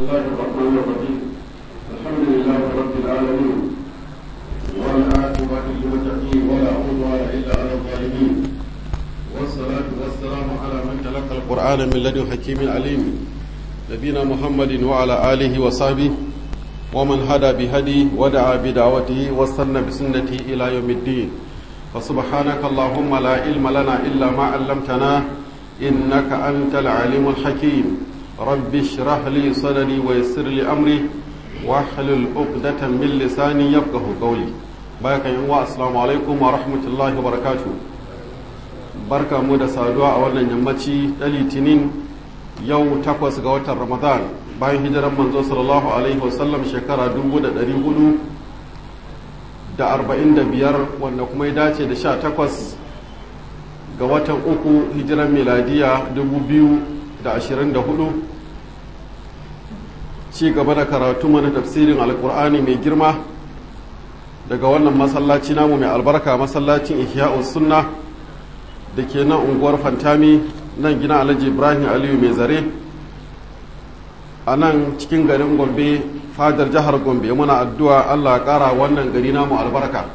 الله الرحمن الرحيم الحمد لله رب العالمين والعاقبة للمتقين ولا عدوان إلا على الظالمين والصلاة والسلام على من تلقى القرآن من لدن حكيم عليم نبينا محمد وعلى آله وصحبه ومن هدى بهدي ودعا بدعوته واستنى بسنته إلى يوم الدين فسبحانك اللهم لا علم لنا إلا ما علمتنا إنك أنت العليم الحكيم رب اشرح لي صدري ويسر لي أمري واحلل عقدة من لساني يفقه قولي بايك يوم السلام عليكم ورحمة الله وبركاته barka mu da saduwa a wannan yammaci da litinin yau takwas ga watan ramadan bayan hijiran manzo sallallahu alaihi wasallam shekara dubu da ɗari hudu da arba'in da biyar wanda kuma ya dace da sha takwas ga watan uku hijiran miladiya dubu biyu da ashirin da hudu ci gaba da karatu mana tafsirin alkur'ani mai girma daga wannan masallaci namu mai albarka masallacin ihya'us sunna da ke nan unguwar fantami nan gina alhaji ibrahim aliyu mai zare a nan cikin garin gombe fadar jihar gombe muna addu'a allah kara wannan gari namu albarka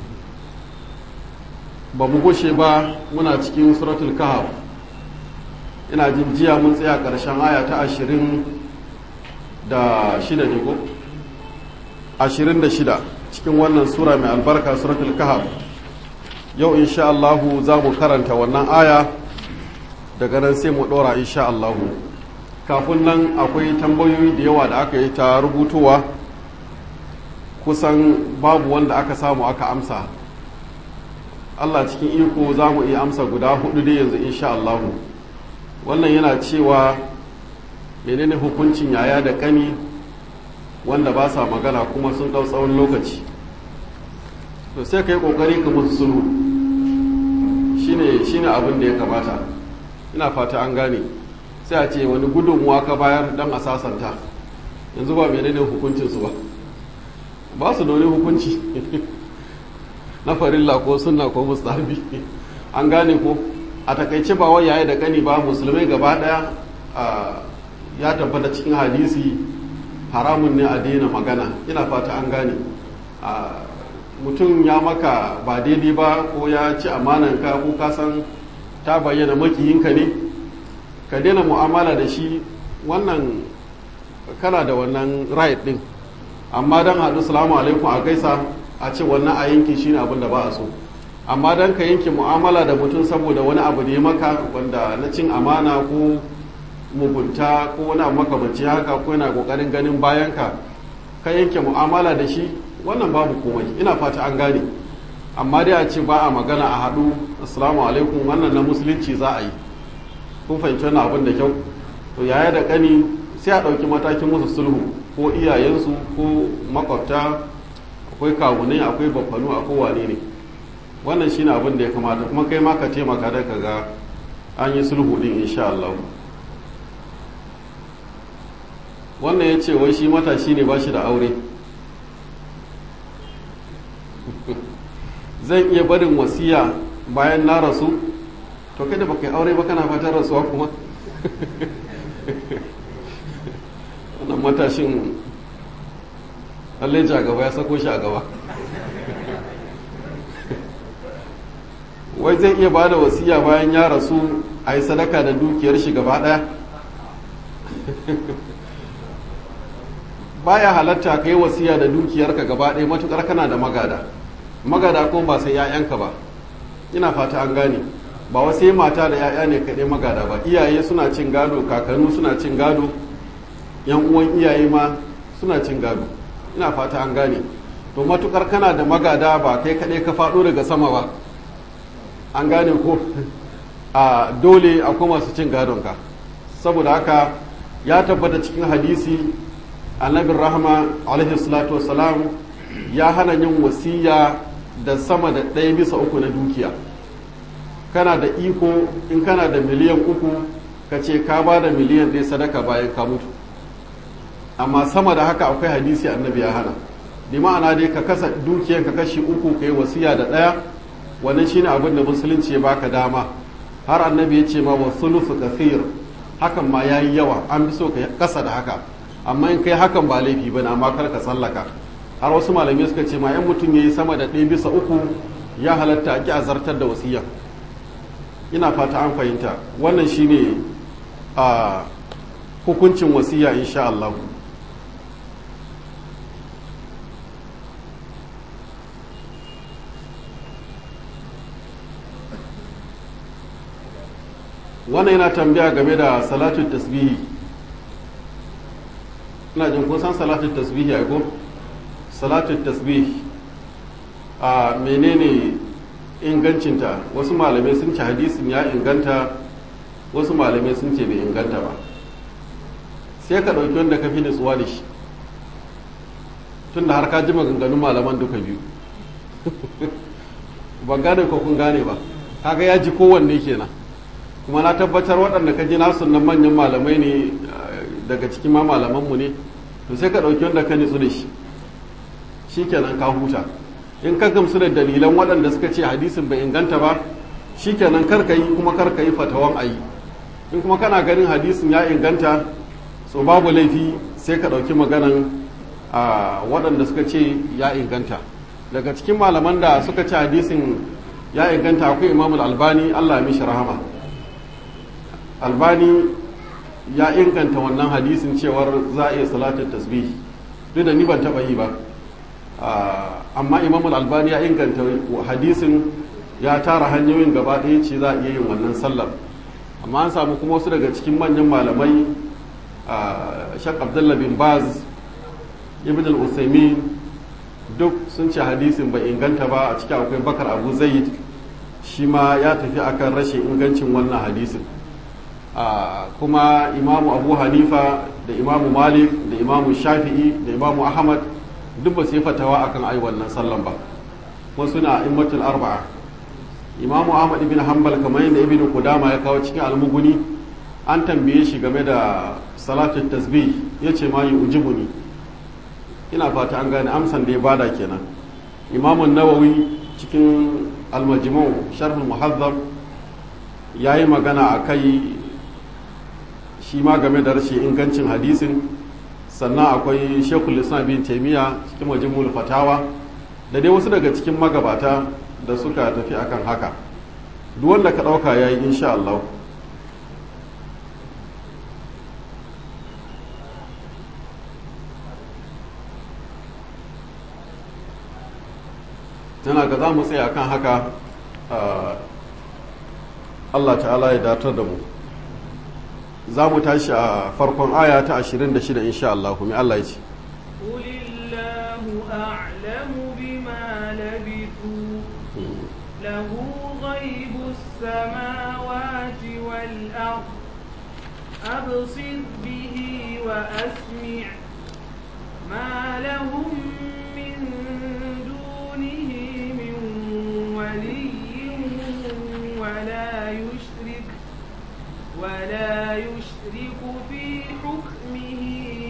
ba mu gushe ba muna cikin suratul kahf ina jin jiya mun tsaya ƙarshen aya ta ashirin da shida ne ko ashirin da shida cikin wannan sura mai albarka suratul kahf yau insha Allahu za mu karanta wannan aya daga nan sai mu ɗora insha Allahu kafin nan akwai tambayoyi da yawa da aka yi ta rubutowa kusan babu wanda aka samu aka amsa Allah cikin iko za mu iya amsa guda hudu dai yanzu insha Allahu wannan yana cewa menene hukuncin yaya da kani wanda ba sa magana kuma sun ɗau tsawon lokaci to sai ka yi ƙoƙari ka musu sulhu shine shine abin da ya kamata ina fata an gane sai a ce wani gudunmuwa ka bayar don a sasanta yanzu ba menene hukuncinsu ba ba su da wani hukunci na farilla ko sunna ko mustahabi an gane ko a takaice ba wai yayi da kani ba musulmai gaba daya ya tabbata cikin hadisi haramun ne a daina magana ina fata an gane mutum ya maka ba daidai ba ko ya ci amananka ko ka san ta bayyana makiyinka ne ka daina mu'amala da shi wannan kana da wannan right din amma don haɗu salamu alaikum a gaisa a ce wannan a yanki shi ne abin da ba a so amma don ka yanke mu'amala da mutum saboda wani abu da ya maka wanda na cin amana ko mugunta ko wani abu makamanci haka ko yana kokarin ganin bayanka ka yanke mu'amala da shi wannan babu komai ina fata an gane amma dai a ce ba a magana a haɗu assalamu alaikum wannan na musulunci za a yi kun fahimci wannan abin da kyau to yaya da kani sai a ɗauki matakin musu sulhu ko iyayensu ko makwabta akwai kawunai akwai bafanu akwai wane ne wannan shine abin da ya kamata kuma kai ma ka taimaka da ka ga an yi sulhu din insha Allah wannan ya ce wai shi matashi ne ba shi da aure zan iya barin wasiya bayan na rasu to kai da baka yi aure ba kana fatan rasuwa kuma wannan matashin alleji a gaba ya sako shi a gaba wai zai iya ba da wasiya bayan ya rasu a yi sadaka da dukiyar shi gaba daya baya halatta ka yi wasiya da dukiyarka gaba ɗaya matukar kana da magada magada kuma ba sai 'ya'yanka ba ina fata an gane ba wasu yi mata da 'ya'ya ne kaɗai magada ba iyaye suna cin gado kakanu suna cin gado yan uwan iyaye ma suna cin gado ina fata an gane to matukar kana da magada ba kai kaɗai ka faɗo daga sama ba an gane ko a dole akwai masu cin gadonka saboda haka ya tabbata cikin hadisi annabin rahama alaihi salatu wasalam ya hana yin wasiya da sama da ɗaya bisa uku na dukiya kana da iko in kana da miliyan uku ka ce ka ba da miliyan ɗaya sadaka bayan ka mutu amma sama da haka akwai hadisi annabi ya hana bi ma'ana dai ka kasa dukiyan ka kashi uku ka yi wasiya da ɗaya wannan shine abin da musulunci ya baka dama har annabi ya ce ma wa sulusu kathir hakan ma yayi yawa an bi so ka kasa da haka amma in kai hakan ba laifi bane amma kar ka tsallaka har wasu malamai suka ce ma yan mutum yayi sama da ɗaya bisa uku ya halatta a ki azartar da wasiyya ina fata an fahimta wannan shine a hukuncin wasiya insha Allah wannan yana tambaya game da salatun tasbihi ina jin kun san salatun tasbihi a ko salatun tasbihi a menene ingancinta wasu malamai sun ci hadisin ya inganta wasu malamai sun ce bai inganta ba sai ka ɗauki wanda ka fi nutsuwa da shi tun da har ka ji maganganun malaman duka biyu ba gane ko kun gane ba kaga ya ji kowanne kenan kuma na tabbatar waɗanda ka ji nasu nan manyan malamai ne daga cikin ma malamanmu ne to sai ka ɗauki wanda ka nutsu da shi shi kenan ka huta in ka gamsu da dalilan waɗanda suka ce hadisin bai inganta ba shi kenan kar ka yi kuma kar ka yi fatawan a yi in kuma kana ganin hadisin ya inganta so babu laifi sai ka ɗauki maganan a waɗanda suka ce ya inganta daga cikin malaman da suka ce hadisin ya inganta akwai imamul albani allah mishi rahama albani ya inganta wannan hadisin cewar za a iya salatar tasbih duk da ni ban taɓa yi ba amma imamul albani ya inganta hadisin ya tara hanyoyin gaba ɗaya ce za a iya yin wannan sallar amma an samu kuma wasu daga cikin manyan malamai shak abdullah bin baz ibn al-usaimin duk sun ce hadisin bai inganta ba a cikin akwai bakar abu zaid shi ma ya tafi akan rashin ingancin wannan hadisin kuma imamu abu hanifa da imamu malik da imamu shafi'i da imamu ahmad duk ba su yi fatawa akan ai wannan sallan ba wasu na immatul arba'a imamu ahmad ibn hanbal kamar yadda ibn kudama ya kawo cikin almuguni an tambaye shi game da salatun tasbih ya ce ma yi ujibuni ina fata an gane amsan da ya bada kenan imamun nawawi cikin almajimu sharhul muhazzab ya yi magana a kai shi ma game da rashin ingancin hadisin sannan akwai shekul islam bin taimiyya cikin majimul fatawa da dai wasu daga cikin magabata da suka tafi akan haka duk wanda ka ɗauka ya yi insha Allah tana ga za mu tsaya akan haka Allah ta'ala ya datar da mu za mu tashi a farkon aya ta 26 insha Allah kuma Allah ya ce قل الله أعلم بما لبثوا له غيب السماوات والأرض أبصر به وأسمع ما لهم من دونه من ولي ولا يشرك ولا يشرك في حكمه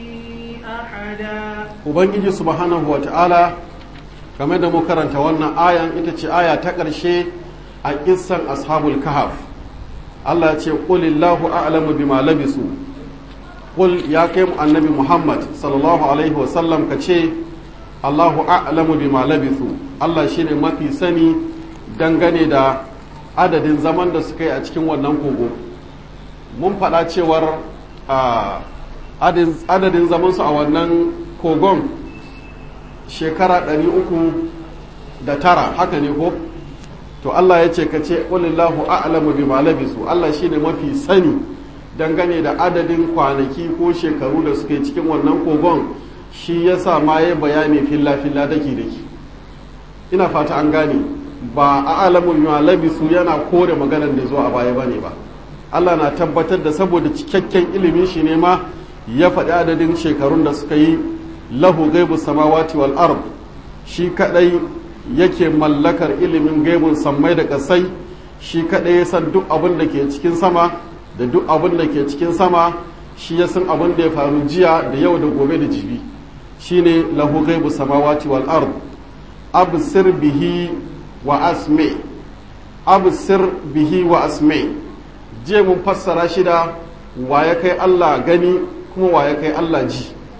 أحدا ubangiji subhanahu wa ta'ala game da mu karanta wannan ayan ita ce aya ta ƙarshe a kissan ashabul kahaf Allah ya ce qulillahu a'lamu bima labisu qul ya kai mu annabi Muhammad sallallahu alaihi wa sallam ka ce Allahu a'lamu bima labisu Allah shine mafi sani dangane da adadin zaman da suka yi a cikin wannan kogo mun faɗa cewar a adadin zamansu a wannan kogon shekara ɗari uku da tara haka ne ko to Allah ya ce ka ce ƙulillahu a'lamu bima labisu Allah shine mafi sani dangane da adadin kwanaki ko shekaru da suke cikin wannan kogon shi yasa ma ya bayani filla filla daki daki ina fata an gane ba a'lamu bima labisu yana kore maganar da zuwa a baya bane ba Allah na tabbatar da saboda cikakken ilimin shi ne ma ya faɗi adadin shekarun da suka yi lahu gaibu samawati wal ard shi kadai yake mallakar ilimin gaibun sammai da kasai shi kadai ya san duk abin da ke cikin sama da duk abin da ke cikin sama shi ya san abin da ya faru jiya da yau da gobe da jibi shine lahu gaibu samawati wal ard absir bihi wa asmi absir bihi wa asmi je mun fassara shi da wa ya kai Allah gani kuma wa ya kai Allah ji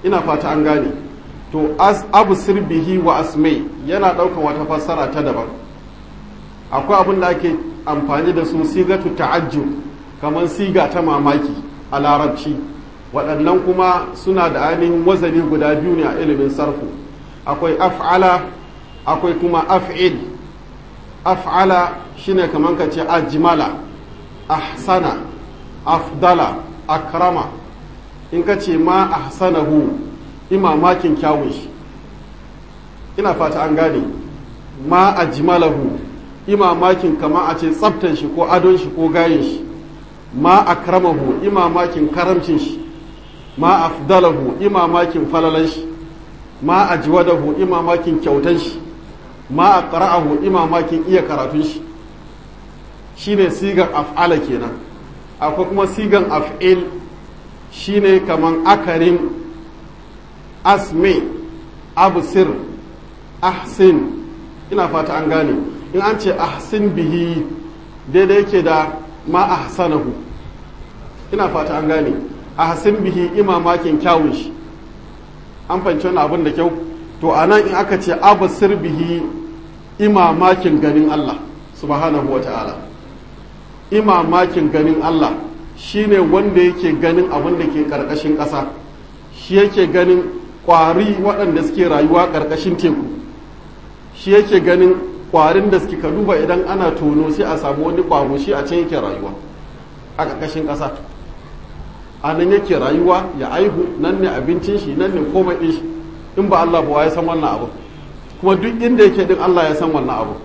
ina fata an gane to as absir bihi wa asmai yana ɗaukan wata fassara ta daban akwai abin da ake amfani da su sigatu ta'ajjub kamar siga ta mamaki a larabci waɗannan kuma suna da ainihin wazani guda biyu ne a ilimin sarfu akwai af'ala akwai kuma af'il af'ala shine kamar ka ce ajmala ahsana afdala akrama in ka ce ma ahsanahu imamakin kyawun shi ina fata an gane ma ajmalahu imamakin kama a ce tsaftan shi ko adon shi ko gayin shi ma akramahu imamakin karamcin shi ma afdalahu imamakin falalan shi ma ajwadahu imamakin kyautan shi ma aqra'ahu imamakin iya karatun shi shine sigar af'ala kenan akwai kuma sigan af'il shine kaman akarin asme absir ahsin ina fata an gane in an ce ahsin bihi daidai yake da ma ahsanahu ina fata an gane ahsin bihi imamakin kyawun shi an fahimci wani abin da kyau to a nan in aka ce absir bihi imamakin ganin Allah subhanahu wa ta'ala imamakin ganin Allah shine wanda yake ganin abin da ke karkashin ƙasa shi yake ganin ƙwari waɗanda suke rayuwa ƙarƙashin teku shi yake ganin ƙwarin da suke ka duba idan ana tono sai a samu wani ƙwaro shi a can yake rayuwa a ƙarƙashin ƙasa a nan yake rayuwa ya aihu nan ne abincin shi nan ne komai ɗin shi in ba Allah ba ya san wannan abu kuma duk inda yake din Allah ya san wannan abu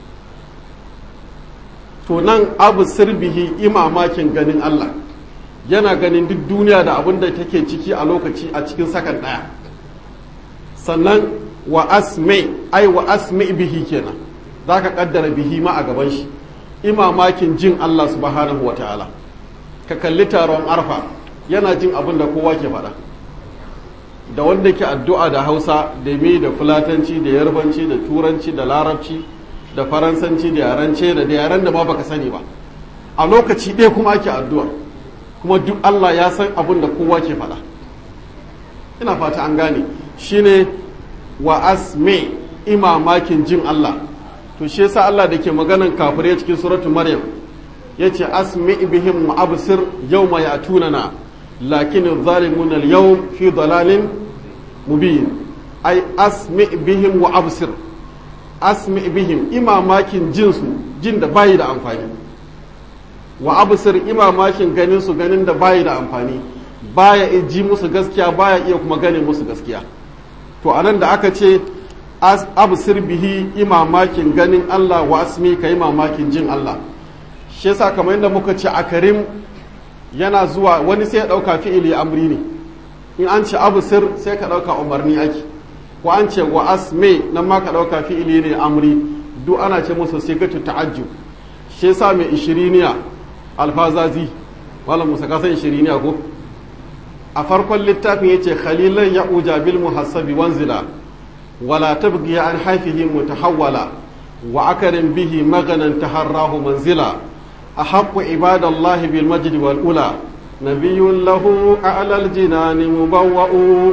to nan abu sirbihi imamakin ganin Allah yana ganin duk duniya da abin da take ciki a lokaci a cikin sakan ɗaya sannan wa asme ai wa asme bihi kenan za ka kaddara bihi ma a gaban shi imamakin jin Allah subhanahu wa ta'ala ka kalli taron arfa yana jin abin da kowa ke faɗa da wanda ke addu'a da hausa da me da fulatanci da yarbanci da turanci da larabci da faransanci da yarance da yaren da ma baka sani ba a lokaci ɗaya kuma ake addu'a kuma duk Allah ya san abin da kowa ke faɗa ina fata an gane shine wa asme imamakin jin Allah to shi yasa Allah da ke maganan kafirai cikin suratul maryam yace asmi bihim wa absir yawma ya'tunana lakin adh-dhalimun al-yawm fi dalalin mubin ay asmi bihim wa absir asmi bihim imamakin jinsu jin da bayi da amfani wa absir imamakin ganin su ganin da bayi da amfani baya ji musu gaskiya baya iya kuma ganin musu gaskiya to anan da aka ce absir bihi imamakin ganin Allah wa asmi ka yi mamakin jin Allah shi yasa kamar yadda muka ce a karim yana zuwa wani sai ya ɗauka fi'ili amri ne in an ce absir sai ka ɗauka umarni ake ko an ce wa asme nan ma ka ɗauka fi'ili ne amri duk ana ce musu sigatu ta'ajjub shi yasa mai ishiriniya alfazazi malam musa ka san ishiriniya ko a farkon littafin yace khalilan ya'uja bil muhassabi wanzila ولا تبقي عن حيفه متحولا وأكرم به مغنا تهراه منزلا أحق عباد الله بالمجد والأولى نبي له أعلى الجنان مبوأ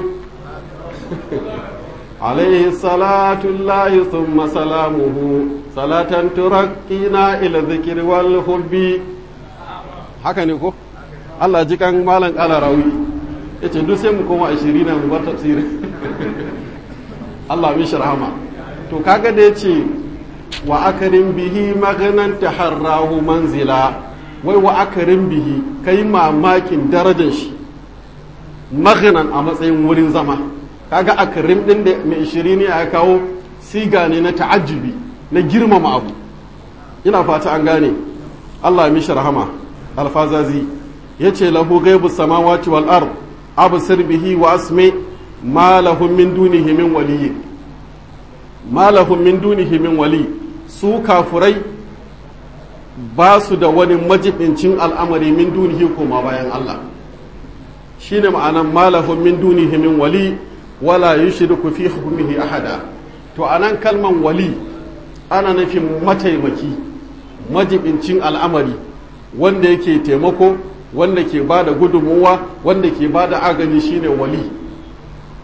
عليه صلاة الله ثم سلامه صلاة ترقينا إلى الذكر والحب haka ne ko Allah ji kan malan kala rawi yace duk sai mu koma 20 na mu bar tafsirin Allah mishi rahama to kaga da yace wa akarin bihi maganan taharrahu manzila wai wa akarin bihi kai mamakin darajar shi maganan a matsayin wurin zama kaga akarin din da mai shiri ne ya kawo siga ne na ta'ajjubi na girmama abu ina fata an gane Allah mishi rahama alfazazi yace lahu ghaibu samawati wal ard absir bihi wa asmi ma lahum min dunihi min waliyyi ma lahum min dunihi min wali su kafurai ba su da wani majibincin al'amari min dunihi koma bayan Allah shine ma'anan ma lahum min dunihi min wali wala yushriku fi hukmihi ahada to anan kalman wali ana nufin mataimaki majibincin al'amari wanda yake taimako wanda ke ba da gudunmuwa wanda ke ba da agaji shine wali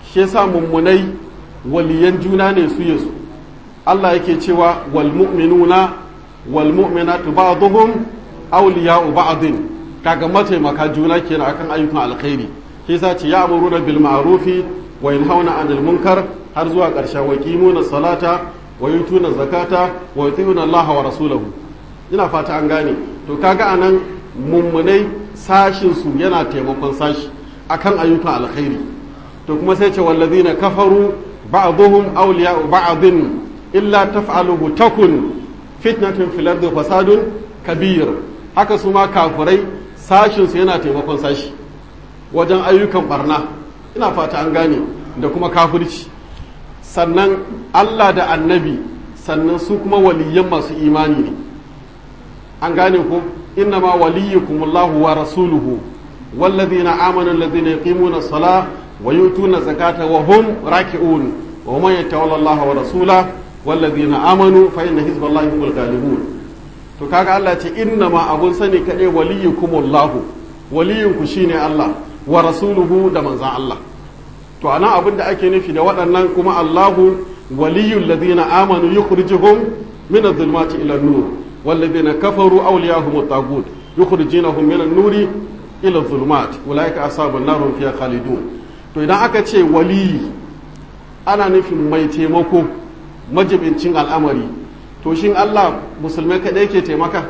shi yasa mummunai waliyan juna ne su yesu Allah yake cewa wal mu'minuna wal mu'minatu ba'dhum awliya'u ba'din kaga mataimaka juna kenan akan ayyukan alkhairi shi yasa ce ya'muruna bil ma'rufi wa yanhauna 'anil munkar har zuwa ƙarshen wa qimuna salata wa yutuna zakata wa yuti'una Allah wa rasulahu ina fata an gane to kaga anan mummunai sashin su yana taimakon sashi akan ayyukan alkhairi to kuma sai ce wallazina kafaru ba'dhum awliya'u ba'din illa taf'aluhu takun fitnatun fil ardi fasadun kabir haka su ma kafirai sashin su yana taimakon sashi wajen ayyukan barna ina fata an gane da kuma kafirci sannan Allah da annabi sannan su kuma waliyan masu imani ne an gane ko innama waliyukumullahu wa rasuluhu wallazina amanu allazina yuqimuna as-salata wa yutuna zakata wa hum raki'un wa man yatawalla Allah wa rasula wallazina amanu fa inna hizballahi humul ghalibun to kaga Allah ce innama abun sani kade waliyukumullahu waliyunku shine Allah wa rasuluhu da manzan Allah to anan abin da ake nufi da waɗannan kuma Allahu waliyul ladina amanu yukhrijuhum min adh-dhulumati ila an-nur والذين كفروا أولياءهم الطاغوت يخرجونهم من النور إلى الظلمات أولئك أصحاب النار هم فيها خالدون to idan aka ce waliyi ana nufin mai taimako majibincin al'amari to shin Allah musulmai kaɗai ke taimaka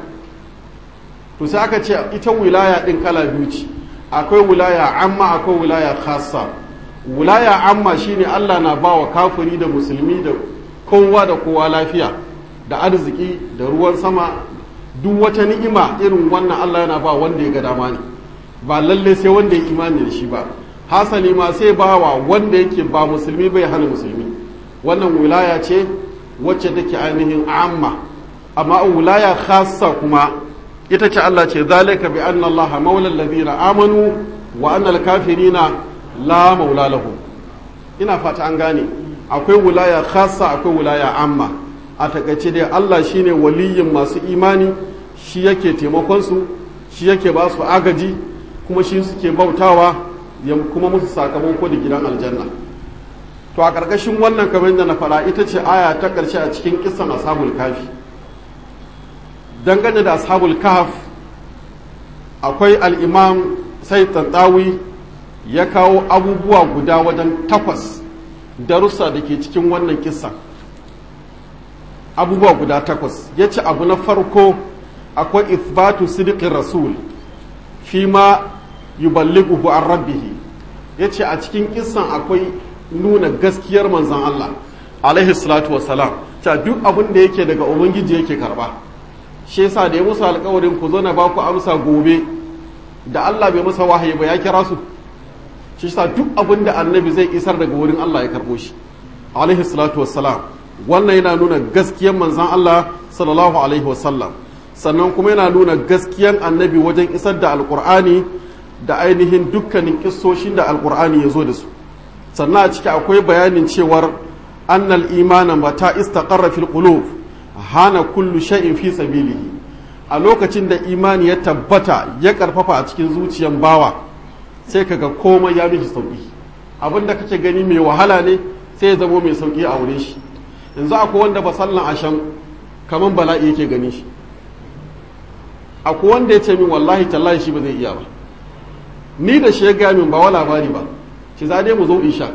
to sai aka ce ita wilaya ɗin kala biyu ce akwai wilaya amma akwai wilaya khassa wilaya amma shine Allah na ba wa kafiri da musulmi da kowa da kowa lafiya da arziki da ruwan sama duk wata ni'ima irin wannan Allah yana ba wanda ya ga dama ne ba lalle sai wanda ya imani da shi ba hasali ma sai ba wa wanda yake ba musulmi bai hana musulmi wannan wilaya ce wacce take ainihin amma amma wilaya khassa kuma ita ce Allah ce zalika bi anna Allah maula alladhina amanu wa anna al-kafirina la maula lahum ina fata an gane akwai wilaya khassa akwai wilaya amma a takaice dai Allah shine waliyin masu imani shi yake taimakon su shi yake ba su agaji kuma shi suke bautawa ya kuma musu sakamako da gidan aljanna to a ƙarƙashin wannan kamar da na faɗa ita ce aya ta ƙarshe a cikin kisan ashabul kafi dangane da ashabul kahf akwai al'imam sai tantawi ya kawo abubuwa guda wajen takwas darussa da ke cikin wannan kisan abubuwa guda takwas ya ce abu na farko akwai ithbatu sidiqin rasul fi ma yuballighuhu an rabbihi ya ce a cikin kisan akwai nuna gaskiyar manzan Allah alaihi salatu wassalam ta duk abin da yake daga ubangiji yake karba shi yasa da ya musu alkawarin ku zo na ba ku amsa gobe da Allah bai masa wahayi ba ya kira su shi yasa duk abin da annabi zai isar daga wurin Allah ya karbo shi alaihi salatu wassalam wannan yana nuna gaskiyar manzan Allah sallallahu alaihi wasallam sannan kuma yana nuna gaskiyar annabi wajen isar da alkur'ani da ainihin dukkanin kissoshin da alkur'ani ya zo da su sannan a ciki akwai bayanin cewar annal imana mata istaqarra fil qulub hana kullu shay'in fi sabilihi a lokacin da imani ya tabbata ya karfafa a cikin zuciyan bawa sai kaga komai ya miki sauki abinda kake gani mai wahala ne sai ya zamo mai sauki a wurin shi yanzu akwai wanda ba sallan asham kaman bala'i yake gani shi akwai wanda ya ce min wallahi tallahi shi ba zai iya ba ni da shi ya gaya min ba wa labari ba shi za dai mu zo isha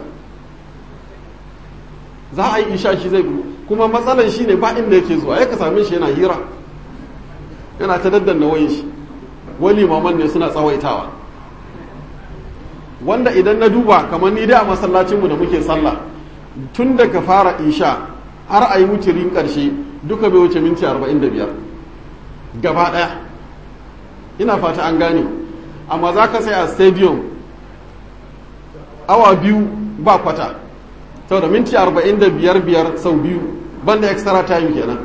za a yi isha shi zai kuma matsalan shi ne ba inda yake zuwa ya ka same shi yana hira yana ta daddanna wayin shi wani maman ne suna tsawaitawa wanda idan na duba kamar ni dai a masallacinmu da muke sallah tun daga fara isha har a yi wucirin ƙarshe duka bai wuce minti 45 gaba ɗaya ina fata an gane amma za ka sai a stadium awa biyu ba kwata sau da minti arba'in da biyar biyar sau biyu banda extra time kenan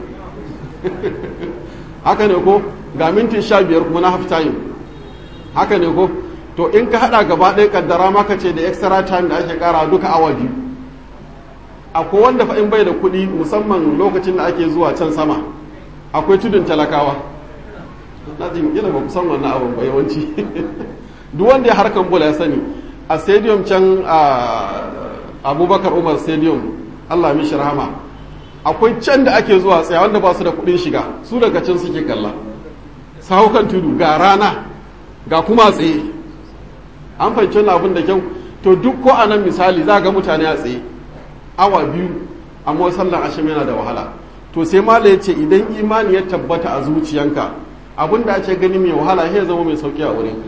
haka ne ko ga minti sha biyar kuma na half time haka ne ko to in ka hada gaba ɗaya kaddara maka ce da extra time da ake kara duka awa biyu akwai wanda fa in bai da kuɗi musamman lokacin da ake zuwa can sama akwai tudun talakawa na jin ina ba kusan wannan abin ba yawanci duk wanda ya harkan bola ya sani a stadium can a abubakar umar stadium allah mishi rahama akwai can da ake zuwa tsaya wanda ba su da kudin shiga su daga can suke kalla kan tudu ga rana ga kuma tsaye an fahimci wani abin da kyau to duk ko a nan misali za ga mutane a tsaye awa biyu amma sallar asham yana da wahala to sai mala ya ce idan imani ya tabbata a zuciyanka abin da ake gani mai wahala ya zama mai sauki a wurin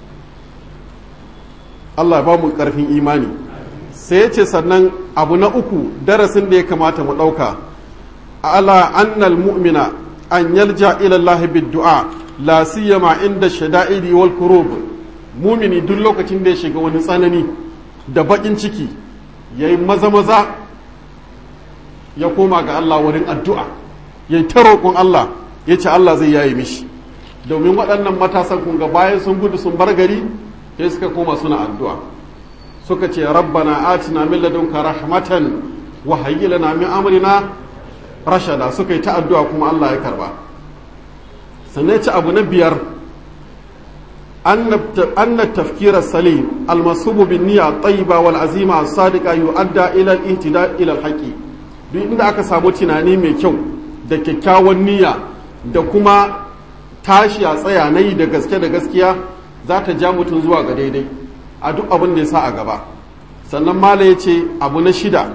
Allah ya ba mu karfin imani sai ya ce sannan abu na uku darasin da ya kamata mu ɗauka ala annal mu'mina an yalja ila Allah bid-du'a la siyama inda shada'idi wal kurub mumini duk lokacin da ya shiga wani tsanani da bakin ciki yayi maza maza ya koma ga Allah wurin addu'a yayi ta roƙon Allah ya ce Allah zai yaye mishi domin waɗannan matasan kun ga bayan sun gudu sun bar gari sai suka koma suna addu'a suka ce rabbana atina min ladunka rahmatan wa hayyi lana min amrina rashada suka yi ta addu'a kuma Allah ya karba sannan ci abu na biyar anna tafkira salim almasubu bin niyya tayyiba wal azima sadiqa yu'adda ila al-ihtida ila al-haqi duk inda aka samu tunani mai kyau da kyakkyawan niyya da kuma tashi a tsaya nayi da gaske da gaskiya za ta ja mutum zuwa ga daidai a duk abin da ya sa a gaba sannan mala ya ce abu na shida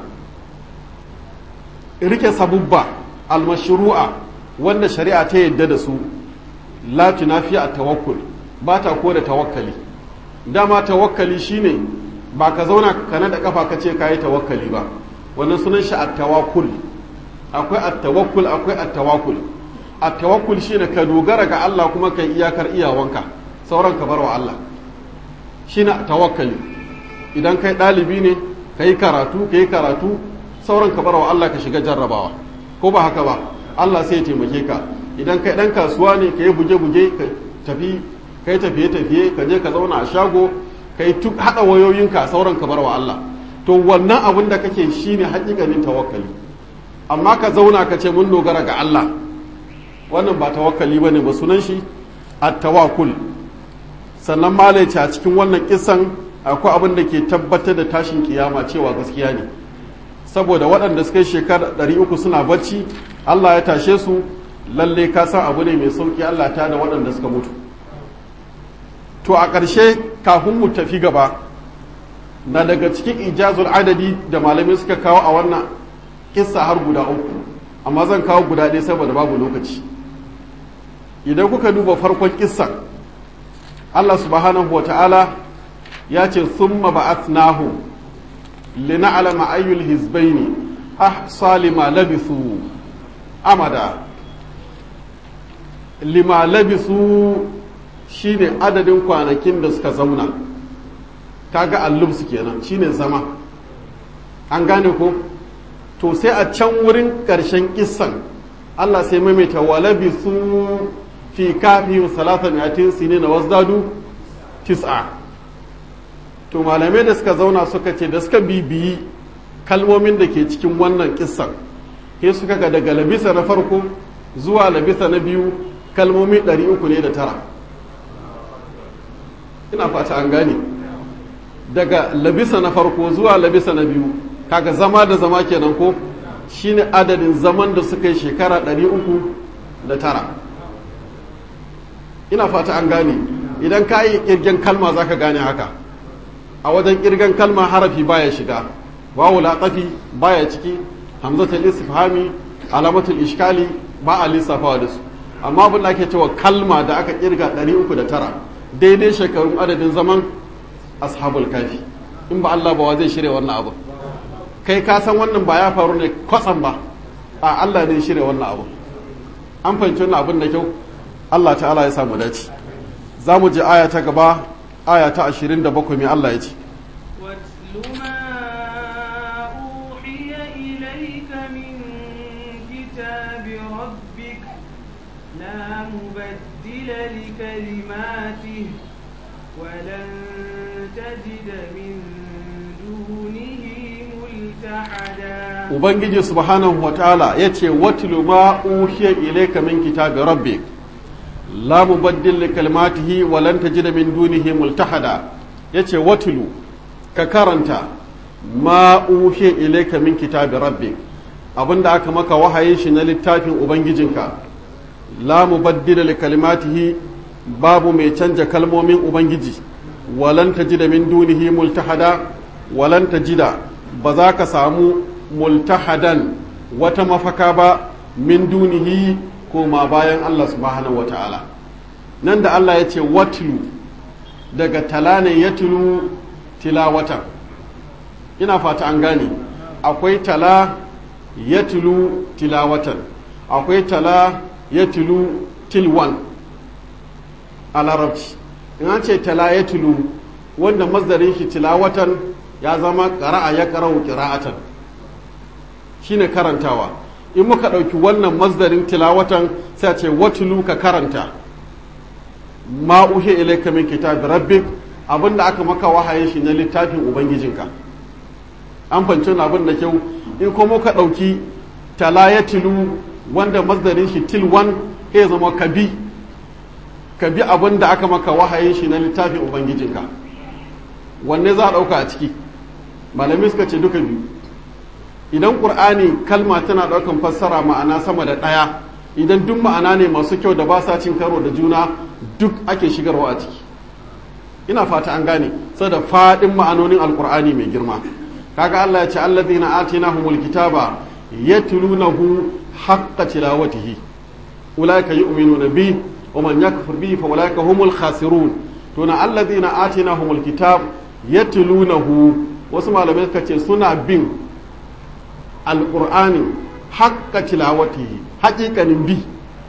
rike sabubba almashru'a wanda shari'a ta yadda da su la tunafi a tawakkul ba ta ko da tawakkali dama tawakkali shine ba ka zauna ka da kafa ka ce ka yi tawakkali ba wannan sunan shi at-tawakkul akwai at-tawakkul akwai at-tawakkul at-tawakkul shine ka dogara ga Allah kuma kai iyakar iyawanka sauran ka bar wa Allah shine tawakkali idan kai ɗalibi ne ka yi karatu ka yi karatu sauran ka bar wa Allah ka shiga jarrabawa ko ba haka ba Allah sai ya taimake ka idan kai ɗan kasuwa ne ka yi buge-buge ka tafi ka yi tafiye-tafiye ka je ka zauna a shago ka yi haɗa wayoyinka sauran ka bar wa Allah to wannan abin da kake shine hakikanin tawakkali amma ka zauna ka ce mun dogara ga Allah wannan ba tawakkali bane ba sunan shi at-tawakkul sannan malaici a cikin wannan kisan akwai abin da ke tabbatar da tashin kiyama cewa gaskiya ne saboda waɗanda suka yi shekara ɗari uku suna bacci Allah ya tashe su lalle ka san abu ne mai sauki Allah ta da waɗanda suka mutu to a ƙarshe kafin mu tafi gaba na daga cikin ijazul adadi da malamai suka kawo a wannan kissa har guda uku amma zan kawo guda ɗaya saboda babu lokaci idan kuka duba farkon kissan Allah subhanahu wa ta'ala ya ce summa ba'athnahu lina'lama ayyul hizbaini ahsa lima labithu amada lima labisu shine adadin kwanakin da suka zauna kaga allubsu kenan shine zama an gane ko to sai a can wurin ƙarshen kissan Allah sai maimaita wa labisu fi kafin salatan yatin sinin na wasdadu tis'a to malamai da suka zauna suka ce da suka bibiyi kalmomin da ke cikin wannan kissan sai suka ga daga labisa na farko zuwa labisa na biyu kalmomi 300 ne da tara ina fata an gane daga labisa na farko zuwa labisa na biyu kaga zama da zama kenan ko shine adadin zaman da suka yi shekara 300 da tara ina fata an gane idan ka yi kirgen kalma za ka gane haka a wajen kirgen kalma harafi baya shiga wawu laƙafi baya ciki hamzatul istifhami alamatul ishkali ba a lissafawa da su amma abin da ake cewa kalma da aka kirga 309 daidai shekarun adadin zaman ashabul kafi in ba Allah ba wa zai shirya wannan abu kai ka san wannan ba ya faru ne kwatsam ba a Allah ne shirya wannan abu an fahimci wannan abin da kyau Allah ta'ala ya samu dace za mu je aya ta gaba aya ta 27 mai Allah ya ce واتل ما أوحي إليك من كتاب ربك لا مبدل لكلماته ولن تجد من دونه ملتحدا ubangiji subhanahu wa ta'ala ya ce watlu ma uhiya ilayka min kitabi rabbik la mubaddil li kalimatihi wa lan tajida min dunihi multahada yace watlu ka karanta ma uhiya ilayka min kitabi rabbik abinda aka maka wahayin shi na littafin ubangijinka la mubaddila li kalimatihi babu mai canja kalmomin ubangiji walan tajida min dunihi multahada walan tajida ba za ka samu multahadan wata mafaka ba min dunihi koma bayan Allah subhanahu wata'ala nan da Allah ya ce watlu daga talanin ya tulu tilawatan ina fata an gane akwai tala ya tulu tilawatan akwai tala ya tulu tilwan a larabci in an ce tala ya tulu wanda mazdarin shi tilawatan ya zama ƙara'a ya ƙara'u ƙira'atan shine karantawa in muka ɗauki wannan mazdarin tilawatan sai ce watulu ka karanta ma uhe ilaika min kitabi rabbik abinda aka maka wahayin shi na littafin ubangijinka an fanci abin da kyau in kuma ka ɗauki talayatilu wanda mazdarin shi tilwan ya zama kabi kabi abin da aka maka wahayin shi na littafin ubangijinka wanne za a ɗauka a ciki malamai suka ce duka biyu idan ƙur'ani kalma tana ɗaukan fassara ma'ana sama da ɗaya idan duk ma'ana ne masu kyau da ba sa cin karo da juna duk ake shigarwa a ciki ina fata an gane da faɗin ma'anonin alƙur'ani mai girma kaga Allah ya ce allazina atinahumul kitaba yatlunahu haqqa tilawatihi ulaika yu'minuna bi wa man yakfur bi fa ulaika humul khasirun to na allazina atinahumul kitab yatlunahu wasu malamai suka ce suna bin alƙur'ani haƙƙa tilawatihi haƙiƙanin bi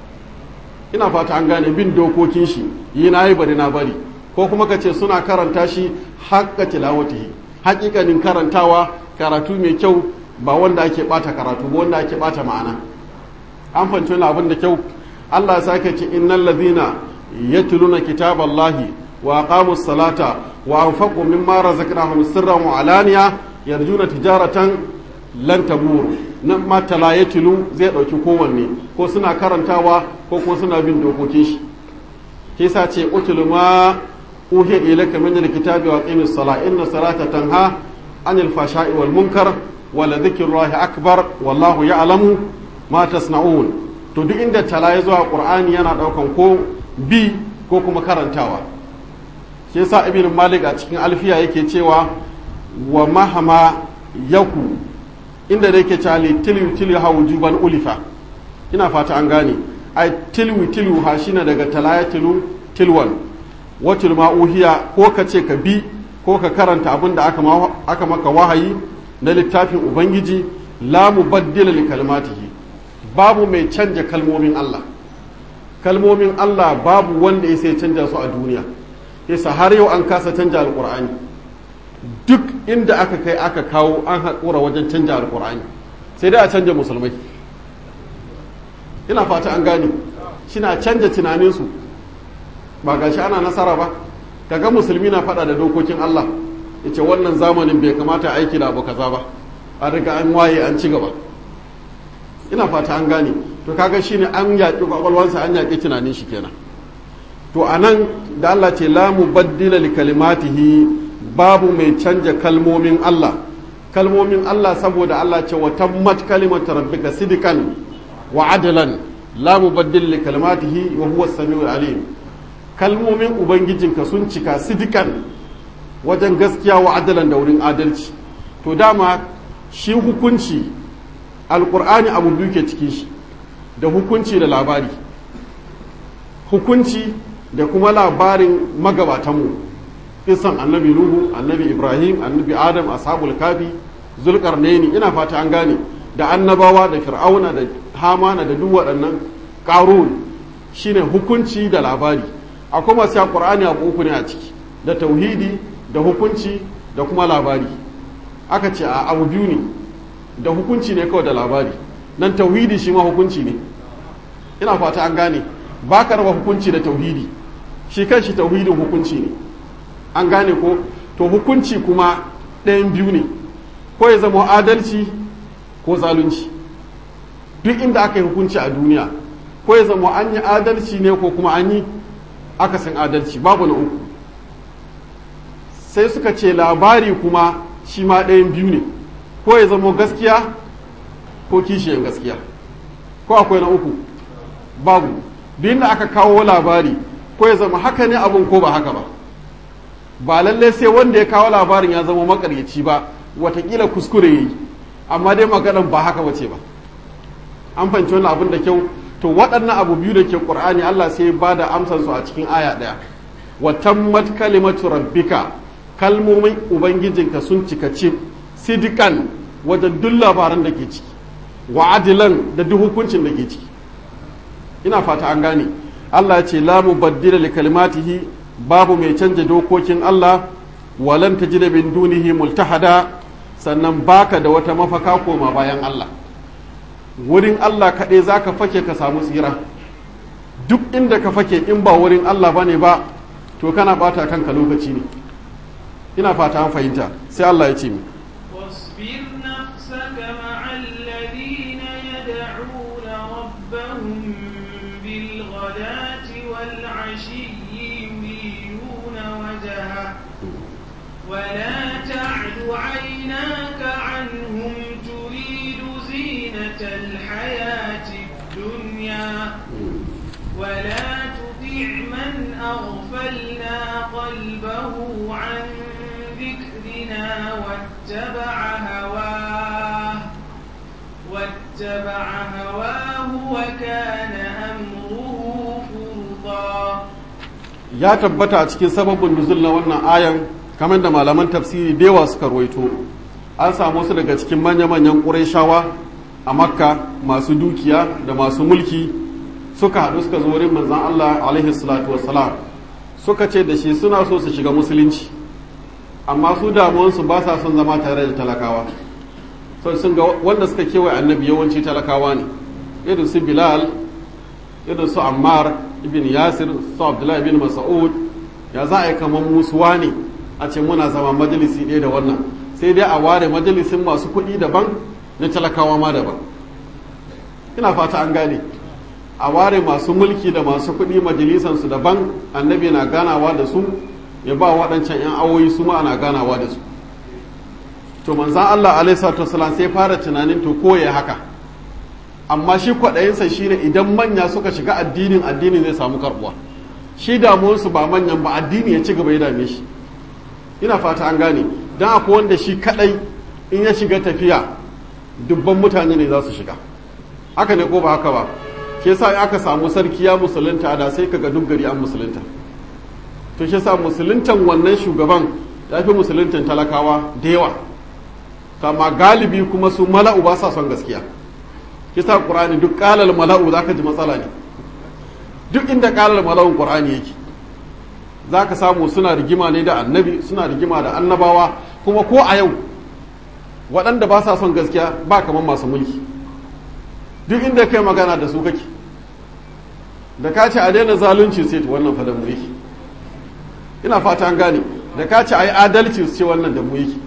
ina fata an gane bin dokokin shi yi na yi bari na bari ko kuma ka ce suna karanta shi haƙƙa tilawatihi haƙiƙanin karantawa karatu mai kyau ba wanda ake ɓata karatu ba wanda ake ɓata ma'ana an fanci wani abin da kyau Allah ya sake ce innal ladhina yatluna kitaballahi wa aqamus salata wa anfaqu mimma razaqnahum sirran wa alaniya yarjuna tijaratan lan tabur nan ma tala ya tilu zai ɗauki kowanne ko suna karantawa ko kuma suna bin dokokin shi ke sa ce utulu ma uhiya ilaka min alkitabi wa qimis sala inna salata tanha anil fashai wal munkar wa la dhikrullahi akbar wallahu ya'lamu ma tasna'un to duk inda tala ya zo a qur'ani yana daukan ko bi ko kuma karantawa ke sa ibn malik a cikin alfiya yake cewa wa mahama yaku inda da yake cali tilwi tilwi ha wujuban ulifa ina fata an gane ai tilwi tilwi ha shine daga talaya tilu tilwan watul ma uhiya ko ka ce ka bi ko ka karanta abin da aka, aka maka wahayi na littafin ubangiji la mubaddila li kalmatihi babu mai canja kalmomin Allah kalmomin Allah babu wanda ya sai canja su a duniya yasa har yau an kasa canja alqur'ani duk inda aka kai aka kawo an haƙura wajen canja alƙur'ani sai dai a canja musulmai ina fata an gane shina canja tunaninsu ba gashi ana nasara ba kaga musulmi na faɗa da dokokin Allah ya ce wannan zamanin bai kamata aiki da abu kaza ba an riga an waye an ci gaba ina fata an gane to kaga shine an yaƙi kwakwalwansa an yaƙi tunanin shi kenan to anan da Allah ce la mubaddila li kalimatihi babu mai canja kalmomin Allah kalmomin Allah saboda Allah ce wa tammat kalimatu rabbika sidikan wa adalan la mubaddil li kalimatihi wa huwa as-sami'ul alim kalmomin ubangijinka sun cika sidikan wajen gaskiya wa adalan da wurin adalci to dama shi hukunci alqur'ani abu biyu ke cikin shi da hukunci da labari hukunci da kuma labarin magabatanmu kisan annabi nuhu annabi ibrahim annabi adam ashabul kafi zulkarnaini ina fata an gane da annabawa da fir'auna da hamana da duk waɗannan ƙarun shine hukunci da labari akwai masu ya ƙur'ani abu uku ne a ciki da tauhidi da hukunci da kuma labari aka ce a abu biyu ne da hukunci ne kawai da labari nan tauhidi shi ma hukunci ne ina fata an gane ba ka raba hukunci da tauhidi shi kan shi tauhidin hukunci ne an gane ko to hukunci kuma ɗayan biyu ne ko ya zama adalci ko zalunci duk inda aka yi hukunci a duniya ko ya zama an yi adalci ne ko kuma an yi akasin adalci babu na uku sai suka ce labari kuma shi ma ɗayan biyu ne ko ya zama gaskiya ko kishiyan gaskiya ko akwai na uku babu biyun da aka kawo labari ko ya zama haka ne abin ko ba haka ba ba lallai sai wanda ya kawo labarin ya zama makaryaci ba watakila kuskure yi amma dai maganan ba haka bace ba an fahimci wannan abin da kyau to waɗannan abu biyu da ke ƙur'ani Allah sai ba da amsansu a cikin aya ɗaya wa tammat kalimatu rabbika kalmomin ubangijinka sun cika cif sidikan wajen duk labaran da ke ciki wa adilan da duk hukuncin da ke ciki ina fata an gane Allah ya ce la mubaddila li kalimatihi babu mai canja dokokin Allah walan tajida min dunihi multahada sannan baka da wata mafaka koma bayan Allah wurin Allah kaɗai za ka fake ka samu tsira duk inda ka fake in ba wurin Allah ba ne ba to kana bata kanka lokaci ne ina fata an fahimta sai Allah ya ce mi واصبر نفسك مع الذين يدعون ربهم بالغداة والعشي يريدون وجهه ولا تعد عيناك عنهم تريد زينة الحياة الدنيا ولا تطع من أغفلنا قلبه عن ذكرنا واتبع هواه واتبع هواه وكان أمره فرطا ya tabbata a cikin sababin nuzul na wannan ayan kamar da malaman tafsiri da yawa suka ruwaito an samu su daga cikin manya-manyan ƙurayshawa a makka masu dukiya da masu mulki suka haɗu suka zo wurin manzan Allah alaihi salatu wassalam suka ce da shi suna so su shiga musulunci amma su damuwansu ba sa son zama tare da talakawa sau sun ga wanda suka kewaye annabi yawanci talakawa ne irin su bilal irin su ammar ibn yasir su abdullahi ibn mas'ud ya za a yi kamar musuwa ne a ce muna zama majalisi ɗaya da wannan sai dai a ware majalisin masu kuɗi daban na talakawa ma daban ina fata an gane a ware masu mulki da masu kuɗi majalisansu daban annabi na ganawa da su ya ba waɗancan 'yan awoyi su ma ana ganawa da su to manzan Allah alaihi sai fara tunanin to ko ya haka amma shi kwaɗayinsa shine idan manya suka shiga addinin addini zai samu karɓuwa shi damuwarsu ba manyan ba addini ya ci gaba ya dame shi ina fata an gane don akwai wanda shi kaɗai in ya shiga tafiya dubban mutane ne za su shiga haka ne ko ba haka ba ke sa aka samu sarki ya musulunta da sai kaga duk gari an musulunta to shi sa musuluntan wannan shugaban ya fi musuluntan talakawa da yawa kama galibi kuma su mala'u ba sa son gaskiya shi sa qur'ani duk qalal mala'u zaka ji matsala ne duk inda qalal mala'un qur'ani yake zaka samu suna rigima ne da annabi suna rigima da annabawa kuma ko a yau waɗanda ba sa son gaskiya ba kamar masu mulki duk inda kai magana da su kake da ka ce a daina zalunci sai ta wannan fadan mulki ina fata an gane da ka ce a yi adalci su ce wannan da mu yake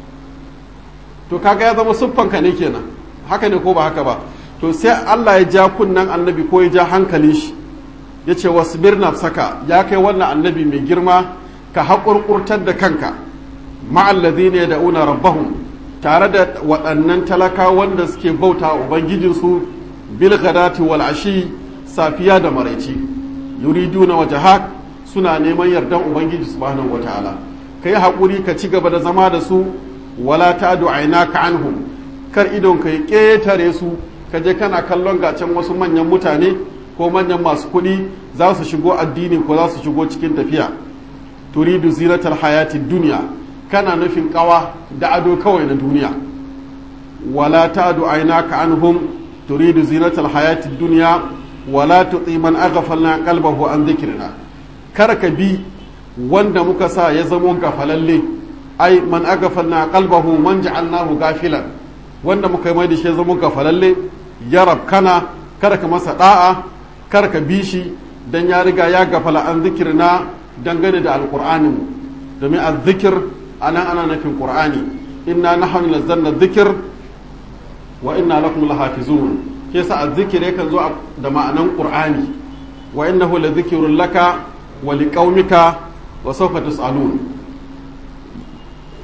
to kaga ya zama siffanka ne kenan haka ne ko ba haka ba to sai Allah ya ja kunnan annabi ko ya ja hankalin shi ya ce wasbir nafsaka ya kai wannan annabi mai girma ka haƙurƙurtar da kanka ma'allazi ne da una rabbahum tare da waɗannan talaka wanda suke bauta ubangijinsu bil ghadati wal ashi safiya da maraici yuriduna wajhak suna neman yardan ubangiji subhanahu wataala kai haƙuri ka ci gaba da zama da su wala ta'du aynaka anhum kar idon ka ƙetare su ka je kana kallon gacen wasu manyan mutane ko manyan masu kuɗi za su shigo addini ko za su shigo cikin tafiya turidu zinatar hayatin duniya kana nufin kawa da ado kawai na duniya wala ta'du aynaka anhum turidu zinatar hayatin duniya wala tuti man aghfalna qalbahu an dhikrina kar ka bi wanda muka sa ya zamo gafalalle ai man aghfalna qalbahu man ja'alnahu gafilan wanda muka mai da shi zama gafalalle ya rabkana kar ka masa da'a kar ka bi shi dan ya riga ya gafala an zikirna dangane da alqur'anin mu domin azzikir anan ana nufin qur'ani inna nahnu nazzalna dhikr wa inna lakum lahafizun ke sa azzikir yakan zo da ma'anan qur'ani wa innahu ladhikrun laka wa liqaumika wa sawfa tus'alun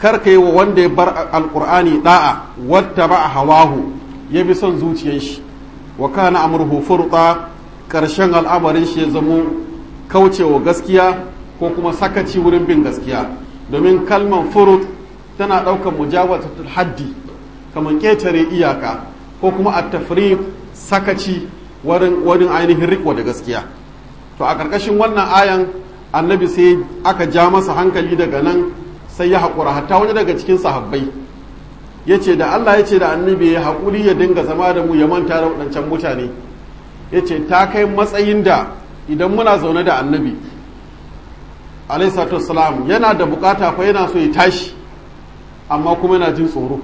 kar ka yi wa wanda ya bar alkur'ani da'a wata ba a hawahu ya bi son zuciyar shi wa kana amurhu furta karshen al'amarin shi ya zamo kaucewa gaskiya ko kuma sakaci wurin bin gaskiya domin kalman furut tana ɗaukar mujawazatul haddi kamar ƙetare iyaka ko kuma a tafriq sakaci wurin ainihin riko da gaskiya to a ƙarƙashin wannan ayan annabi sai aka ja masa hankali daga nan sai ya haƙura hatta wani daga cikin sahabbai ya ce da Allah ya ce da annabi ya haƙuri ya dinga zama da mu ya manta da waɗancan mutane ya ce ta kai matsayin da idan muna zaune da annabi alaihissalam yana da bukata fa yana so ya tashi amma kuma yana jin tsoro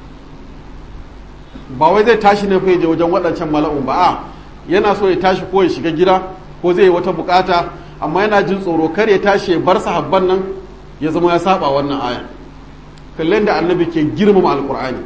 ba wai zai tashi ne fa ya je wajen waɗancan mala'un ba a yana so ya tashi ko ya shiga gida ko zai yi wata bukata amma yana jin tsoro kar ya tashi ya bar sahabban nan ya zama ya saba wannan aya kallon da annabi ke girmama alkur'ani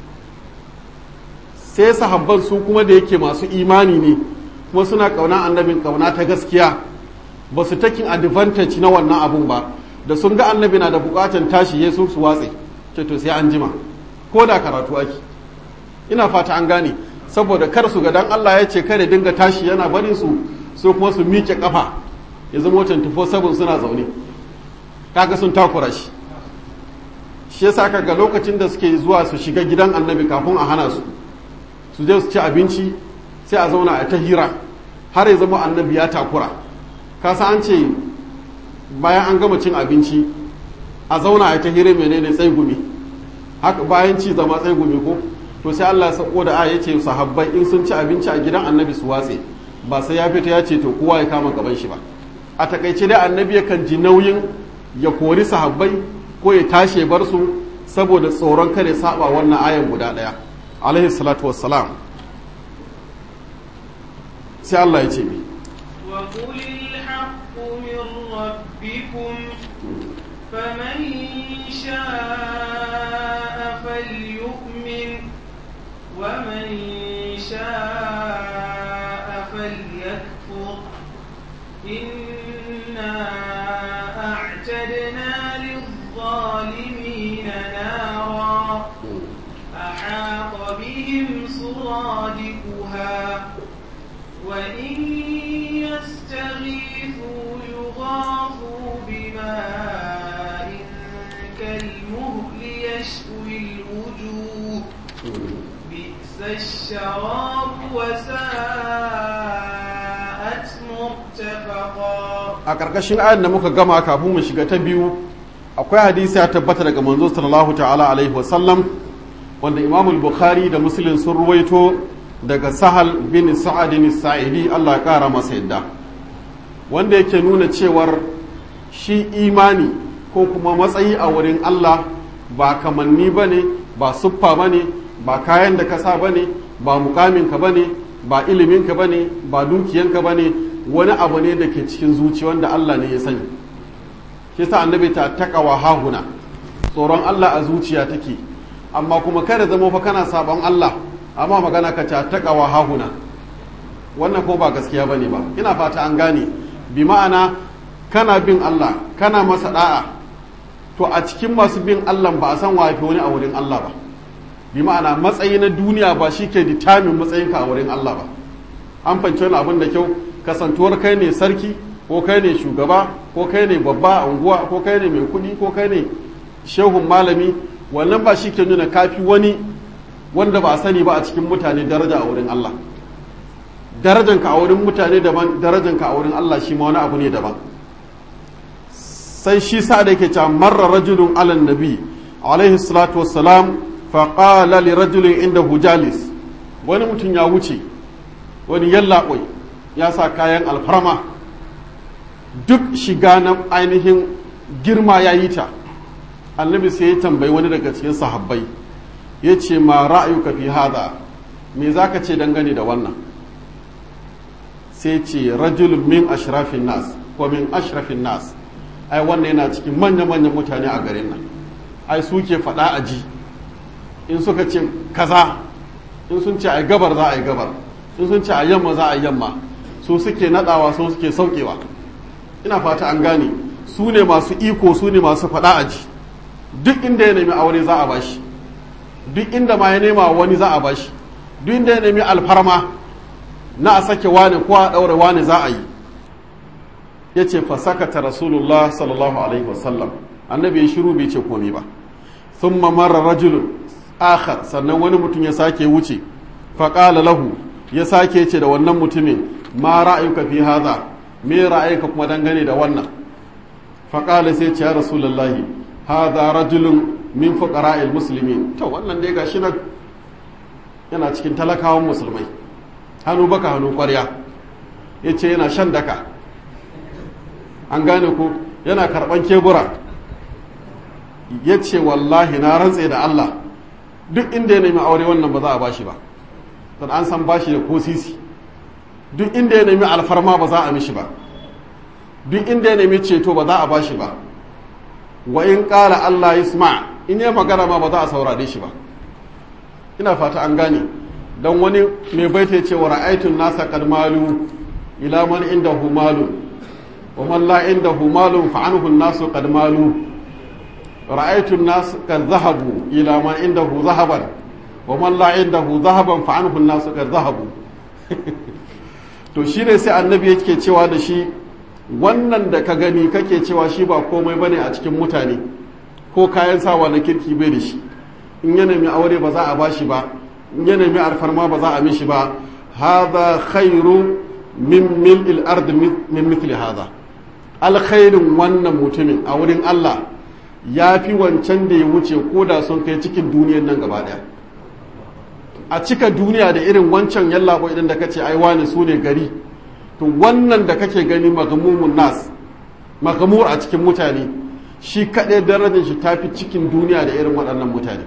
sai sahabban su kuma da yake masu imani ne kuma suna kauna annabin kauna ta gaskiya ba su takin advantage na wannan abun ba da sun ga annabi na da bukatan tashi ya su su watse ce to sai an jima ko da karatu ake ina fata an gane saboda kar su ga dan Allah ya ce kada dinga tashi yana barin su so kuma su miƙe kafa ya zama 24/7 suna zaune kaga sun takura shi shi yasa kaga lokacin da suke zuwa su shiga gidan annabi kafin a hana su su je su ci abinci sai a zauna a ta hira har ya zama annabi ya takura kasa an ce bayan an gama cin abinci a zauna a ta hira menene tsaigumi haka bayan ci zama tsaigumi ko to sai Allah ya sako da aya ce sahabbai in sun ci abinci a gidan annabi su watse ba sai ya fita ya ce to kowa ya kama gaban shi ba a takaice dai annabi yakan ji nauyin ya kori sahabbai ko ya tashi ya bar su saboda tsoron kare saba wannan ayan guda daya alaihi salatu wassalam sai Allah ya ce mi وقل الحق من ربكم فمن شاء فليؤمن ومن شاء فليكفر إنا أعتدنا للظالمين نارا أحاط بهم سرادقها وإن يستغيثوا يغاثوا بماء كالمهل يشوي الوجوه بئس الشراب وساءت مرتفقا a ƙarƙashin ayan da muka gama kafin mu shiga ta biyu akwai hadisi ya tabbata daga manzo sallallahu ta'ala alaihi wasallam wanda imamul bukhari da muslim sun ruwaito daga sahal bin sa'adin sa'idi Allah ya kara masa yadda wanda yake nuna cewar shi imani ko kuma matsayi a wurin Allah ba kamanni ba ne ba suffa ba ne ba kayan da kasa ba ne ba mukaminka ba ne ba iliminka ba ne ba dukiyanka ba ne wani abu ne da ke cikin zuci wanda Allah ne ya sani shi sa annabi ta takawa hahuna tsoron Allah a zuciya take amma kuma kada zama fa kana sabon Allah amma magana ka ta takawa hahuna wannan ko ba gaskiya bane ba ina fata an gane bi ma'ana kana bin Allah kana masa da'a to a cikin masu bin Allah ba a san wa fi wani a wurin Allah ba bi ma'ana matsayi na duniya ba shi ke determine matsayinka a wurin Allah ba an fahimci wani abin da kyau kasantuwar kai ne sarki ko kai ne shugaba ko kai ne babba a unguwa ko kai ne mai kuɗi ko kai ne shehun malami wannan ba shi ke nuna kafi wani wanda ba a sani ba a cikin mutane daraja a wurin Allah darajanka a wurin mutane daban darajanka a wurin Allah shi ma wani abu ne daban sai shi sa da yake cewa marra rajulun alan nabi alaihi salatu wassalam fa qala li rajulin inda hujalis wani mutum ya wuce wani yallaɓoi ya sa kayan alfarma duk shiga na ainihin girma ya yi ta annabi sai ya tambayi wani daga cikin sahabbai ya ce ma ra'ayuka fi hada me za ka ce dangane da wannan sai ce rajulun min ashrafin nas ko min ashrafin nas ai wannan yana cikin manya-manyan mutane a garin nan ai suke faɗa a ji in suka ce kaza in sun ce ai gabar za a yi gabar in sun ce a yamma za a yi yamma su suke nadawa su suke saukewa ina fata an gane su ne masu iko su ne masu faɗa a ji duk inda ya nemi aure za a bashi duk inda ma ya nema wani za a bashi duk inda ya nemi alfarma na a sake wane ko a ɗaure wane za a yi ya ce fasakata rasulullah sallallahu alaihi wasallam annabi ya shiru bai ce komi ba sun mamara rajulun akhar sannan wani mutum ya sake wuce faƙala lahu ya sake ce da wannan mutumin ma ra'ayuka fi haza me ra'ayuka kuma dangane da wannan faƙala sai ce ya rasulullahi haza rajulun min fuqara'il muslimin to wannan dai gashi nan yana cikin talakawan musulmai hannu baka hannu ƙwarya yace yana shan daka an gane ku yana karɓan kebura yace wallahi na rantse da Allah duk inda ya nemi aure wannan ba za a bashi ba don an san bashi da ko sisi duk inda ya nemi alfarma ba za a mishi ba duk inda ya nemi ceto ba za a bashi ba wa in ƙara Allah yasma in ya magana ma ba za a saurare shi ba ina fata an gane don wani mai baita ce wa ra'aitun nasa kad malu ila man indahu malu wa man la indahu malu fa anhu nasu kad malu ra'aitun nas kad zahabu ila man indahu zahaban wa man la indahu zahaban fa anhu nasu kad zahabu to shine sai annabi yake cewa da shi wannan da ka gani kake cewa shi ba komai bane a cikin mutane ko kayan sawa na kirki bai da shi in ya nemi aure ba za a bashi ba in ya nemi alfarma ba za a mishi ba hadha khairu min mil'il ard min mithli hadha alkhairin wannan mutumin a wurin Allah ya fi wancan da ya wuce ko da sun kai cikin duniyar nan gaba daya a cika duniya da irin wancan yallabo idan da kace ai wani su ne gari to wannan da kake gani magamumun nas magamur a cikin mutane shi kaɗai darajar shi ta fi cikin duniya da irin waɗannan mutane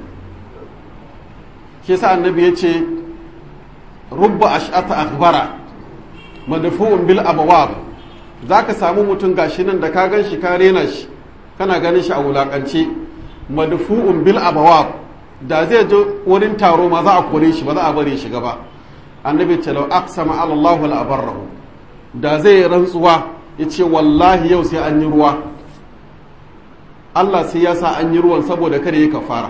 shi sa annabi ya ce rubba ash'ata akhbara madfu'un bil abwab zaka samu mutum gashi nan da ka gan shi ka rena shi kana ganin shi a wulakance madfu'un bil abwab da zai je wurin taro ma za a kore shi ba za a bari shi gaba annabi ce lau aqsama ala Allah la abarrahu da zai rantsuwa yace wallahi yau sai an yi ruwa Allah sai ya sa an yi ruwan saboda kada ya kafara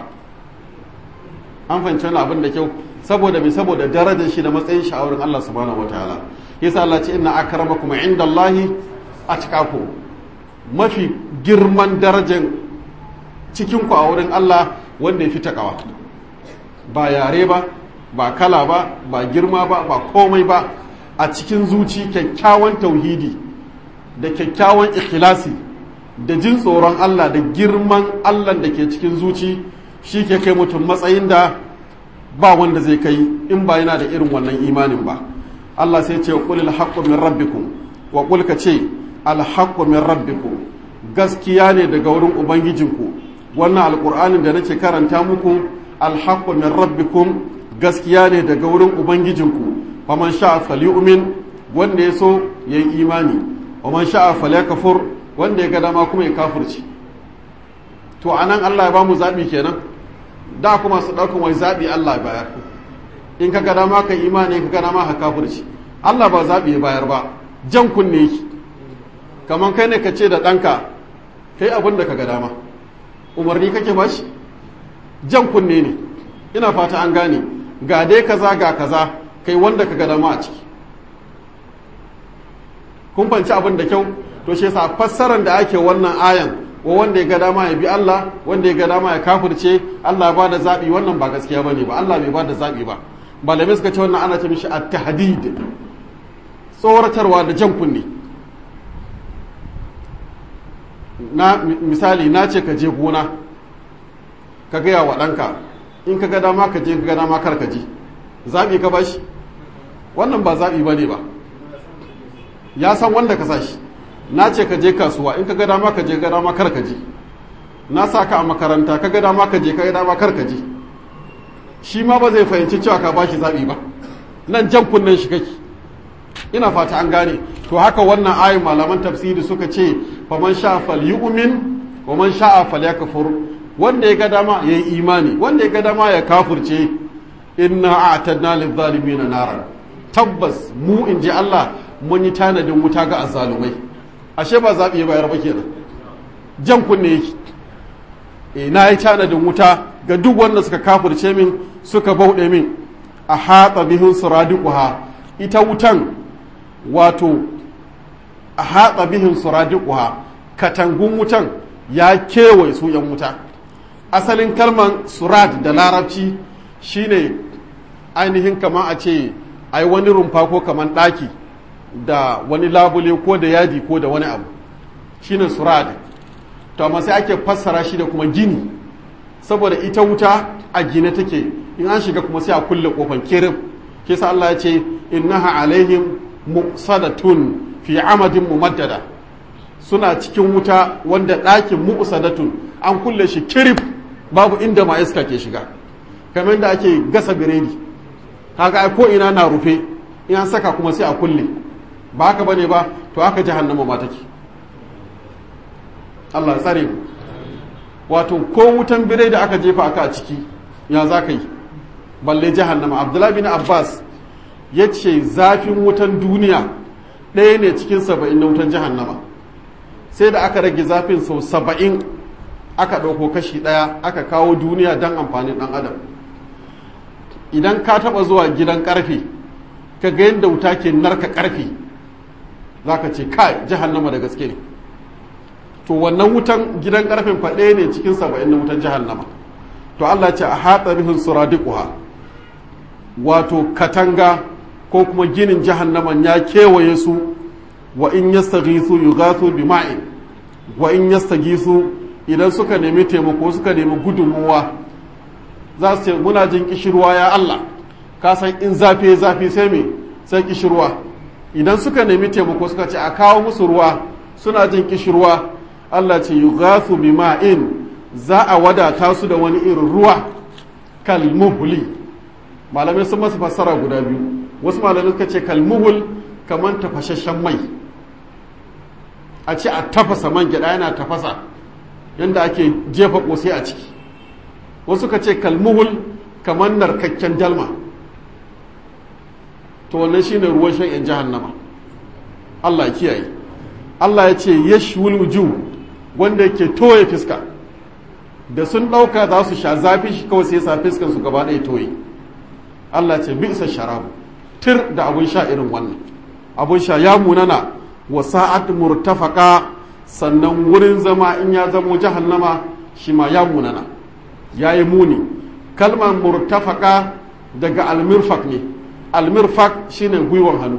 an fahimci wani abin da kyau saboda mai saboda darajar shi da matsayin shi a wurin Allah subhanahu wataala yasa Allah ce inna akramakum indallahi atqakum mafi girman darajar cikin ku a wurin Allah wanda ya fi takawa ba yare ba ba kala ba ba girma ba ba komai ba a cikin zuci kyakkyawan tauhidi da kyakkyawan ikhlasi da jin tsoron Allah da girman Allah da ke cikin zuci shi ke kai mutum matsayin da ba wanda zai kai in ba yana da irin wannan imanin ba Allah sai ce qulil haqqu min rabbikum wa qul ka ce al haqqu min rabbikum gaskiya ne daga wurin ubangijinku wannan alqur'anin da nake karanta muku al haqqu min rabbikum gaskiya ne daga wurin ubangijinku faman sha'a falyu'min wanda ya so yayi imani wa man sha'a falyakfur wanda ya ga dama kuma ya kafirci to anan Allah ya ba mu zabi kenan da kuma su ɗaukan wai zaɓi Allah bayar in ka gada ma ka imani ka gada ma ka kafirci Allah ba zaɓi ya bayar ba jan kunne yake kamar kai ne ka ce da ɗanka kai abin da ka gada ma umarni kake ba shi jan kunne ne ina fata an gane ga dai kaza ga kaza kai wanda ka gada ma a ciki kun fanci abin da kyau to shi yasa fassarar da ake wannan ayan wa wanda ya ga dama ya bi Allah wanda ya ga dama ya kafirce Allah ba da zaɓi wannan ba gaskiya ba ne ba Allah bai ba da zaɓi ba malamai suka ce wannan ana ce mishi at-tahdid tsoratarwa da jan kunne na misali na ce ka je gona ka gaya wa ɗanka in ka ga dama ka je ka ga dama kar ka je zaɓi ka bashi wannan ba zaɓi ba ne ba ya san wanda ka sa shi na ce ka je kasuwa in ka ga dama ka je ga dama kar ka je na sa ka a makaranta ka ga dama ka je ka ga dama kar ka je shi ma ba zai fahimci cewa ka bashi zabi ba nan jan kunnen shi kake ina fata an gane to haka wannan ayin malaman tafsiri suka ce fa man sha'a falyu'min wa man sha'a falyakfur wanda ya ga dama yayi imani wanda ya ga dama ya kafirce inna a'tadna lidh-dhalimin naran tabbas mu inji Allah mun yi tanadin wuta ga azzalumai ashe ba zaɓi ya bayar ba kenan jan kunne yake e na yi tanadin wuta ga duk wanda suka kafirce min suka bauɗe min a hatsa bihin suradiquha ita wutan wato a hatsa bihin suradiquha katangun wutan ya kewaye su yan wuta asalin kalman surad da larabci shine ainihin kama a ce ai wani rumfa ko kaman ɗaki da wani labule ko da yadi ko da wani abu shine surad to amma sai ake fassara shi da kuma gini saboda ita wuta a gine take in an shiga kuma sai a kulle kofan kirif ke sa Allah ya ce innaha alaihim muqsadatun fi amadin mumaddada suna cikin wuta wanda ɗakin muqsadatun an kulle shi kirif babu inda ma iska ke shiga kamar da ake gasa biredi kaga ai ko ina na rufe in an saka kuma sai a kulle ba haka bane ba to haka jahannama ma take Allah tsare mu wato ko wutan birai da aka jefa aka a ciki ya za ka yi balle jahannama abdullahi bin abbas ya ce zafin wutan duniya ɗaya ne cikin saba'in na wutan jahannama sai da aka rage zafin sau saba'in aka ɗauko kashi ɗaya aka kawo duniya don amfanin ɗan adam idan ka taɓa zuwa gidan ƙarfe ka ga yadda wuta ke narka ƙarfe za ka ce kai jahannama da gaske ne to wannan wutan gidan karfin faɗe ne cikin saba'in na wutan jahannama to Allah ce a hatsa bihin suradiquha wato katanga ko kuma ginin jahannaman ya kewaye su wa in yastaghisu yughathu bima'in wa in yastaghisu idan suka nemi taimako suka nemi gudunmuwa za su ce muna jin kishirwa ya Allah ka san in zafi zafi sai me sai kishirwa idan suka nemi taimako suka ce a kawo musu ruwa suna jin kishirwa Allah ce yughathu bima'in za a wadata su da wani irin ruwa kalmuhuli malamai sun masa fassara guda biyu wasu malamai suka ce kalmuhul kamar tafashashen mai a ce a tafasa man gyada yana tafasa yadda ake jefa kosai a ciki wasu ka ce kalmuhul kamar narkakken dalma to wannan shine ruwan shan yan jahannama Allah kiyaye Allah ya ce yashwul wujuh wanda yake toye fiska da sun ɗauka za su sha zafi shi kawai sai sa fiskan su gaba ɗaya toye Allah ce bi isa sharabu tir da abun sha irin wannan abun sha ya munana wa sa'at murtafaka sannan wurin zama in ya zamo jahannama shi ma ya munana ya yi muni kalmar murtafaka daga almirfak ne almirfak shine gwiwar hannu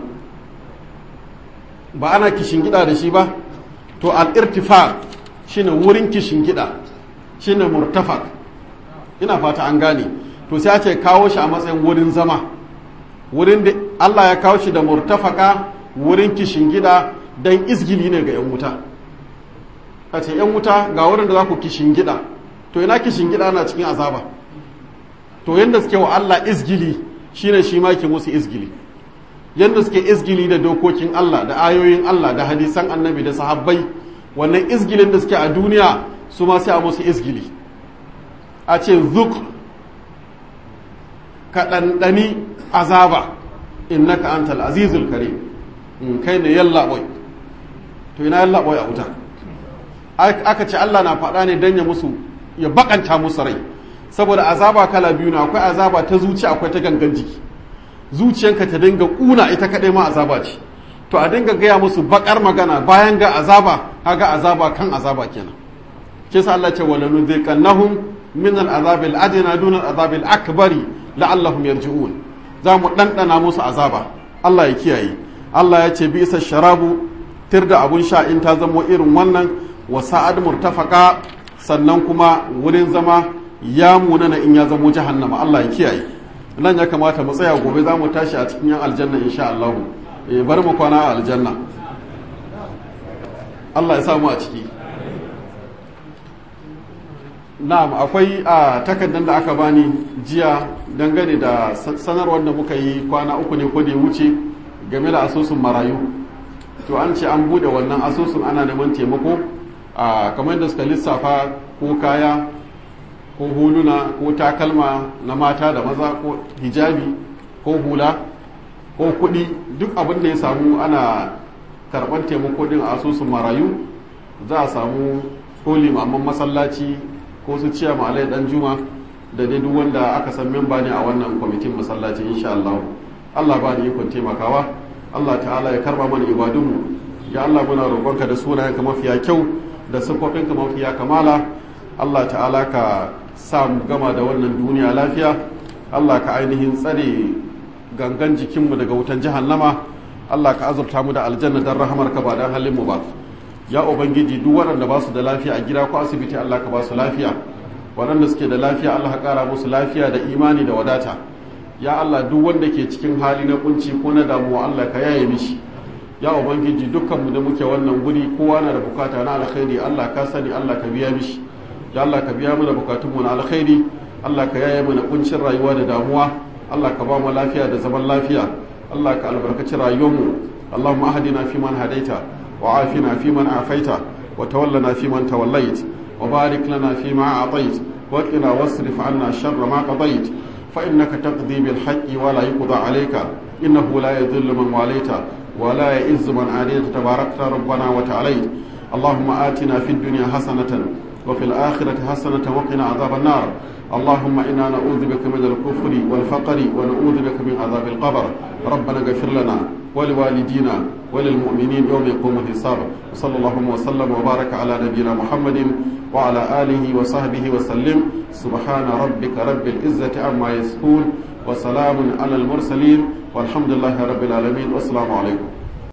ba ana kishin gida da shi ba to al'irtifa shine wurin kishin gida shine murtafak ina fata an gane to sai ce kawo shi a matsayin wurin zama wurin da Allah ya kawo shi da murtafaka wurin kishin gida don izgili ne ga 'yan wuta a ce 'yan wuta ga wurin da za ku kishin gida to ina kishin gida na cikin azaba to yadda suke wa Allah izgili shine shi ma ke musu izgili yadda suke izgili da dokokin Allah da ayoyin Allah da hadisan annabi da sahabbai wannan izgilin da suke a duniya su ma sai a musu izgili a ce zuk ka ɗanɗani azaba innaka antal azizul karim in kai ne yalla boy to ina yalla boy a wuta aka ce Allah na faɗa ne dan ya musu ya bakanta musu rai saboda azaba kala biyu na akwai azaba ta zuci akwai ta gangan jiki zuciyanka ta dinga kuna ita kadai ma azaba ce to a dinga gaya musu bakar magana bayan ga azaba haga azaba kan azaba kenan ke sa Allah ce wala nudhiqannahum min al-azab al-adna duna al-azab al-akbari la'allahum yarji'un za mu dandana musu azaba Allah ya kiyaye Allah ya ce bisa sharabu tirda abun sha in ta zamo irin wannan wa sa'ad murtafaka sannan kuma wurin zama ya munana in ya zamo jahannama Allah ya kiyaye nan ya kamata mu tsaya gobe za mu tashi a cikin yan aljanna insha Allah e bar mu kwana a aljanna Allah ya sa mu a ciki na'am akwai a takardar da aka bani jiya dangane da sanarwar da muka yi kwana uku ne ko da ya wuce game da asusun marayu to an ce an bude wannan asusun ana neman taimako a kamar da suka lissafa ko kaya ko huluna ko takalma na mata da maza ko hijabi ko hula ko kuɗi duk abin da ya samu ana karɓar taimako din a asusun marayu za a samu ko limaman masallaci ko su ciya ma'alai dan juma da dai duk wanda aka san memba ne a wannan kwamitin masallaci insha Allah Allah ba ni ikon taimakawa Allah ta'ala ya karba mana ibadunmu ya Allah muna roƙonka da sunayenka mafiya kyau da siffofinka mafiya kamala Allah ta'ala ka sa mu gama da wannan duniya lafiya Allah ka ainihin tsare gangan jikinmu daga wutan jahannama Allah ka azurta mu da aljanna don rahamarka ba don halin mu ba ya ubangiji duk waɗanda ba su da lafiya a gida ko asibiti Allah ka ba su lafiya waɗanda suke da lafiya Allah ka ƙara musu lafiya da imani da wadata ya Allah duk wanda ke cikin hali na kunci ko na damuwa Allah ka yaye mishi ya ubangiji dukkanmu da muke wannan guri kowa na da bukata na alkhairi Allah ka sani Allah ka biya mishi ya Allah ka biya mana bukatunmu na alkhairi Allah ka yaye mana kuncin rayuwa da damuwa Allah ka ba mu lafiya da zaman lafiya Allah ka albarkaci rayuwarmu Allahumma ahdina fi man hadaita wa afina fi man afaita wa tawallana fi man tawallait wa barik lana fi ma a'tait wa qina wasrif 'anna sharra ma qadait fa innaka taqdi bil haqqi wa la yuqda 'alayka innahu la yadhillu man walaita wa la ya'izzu man 'adayta tabarakta rabbana wa ta'alayt اللهم آتنا في الدنيا حسنة وفي الآخرة حسنة وقنا عذاب النار اللهم إنا نعوذ بك من الكفر والفقر ونعوذ بك من عذاب القبر ربنا اغفر لنا ولوالدينا وللمؤمنين يوم يقوم الحساب وصلى الله وسلم وبارك على نبينا محمد وعلى آله وصحبه وسلم سبحان ربك رب العزة عما يصفون وسلام على المرسلين والحمد لله رب العالمين والسلام عليكم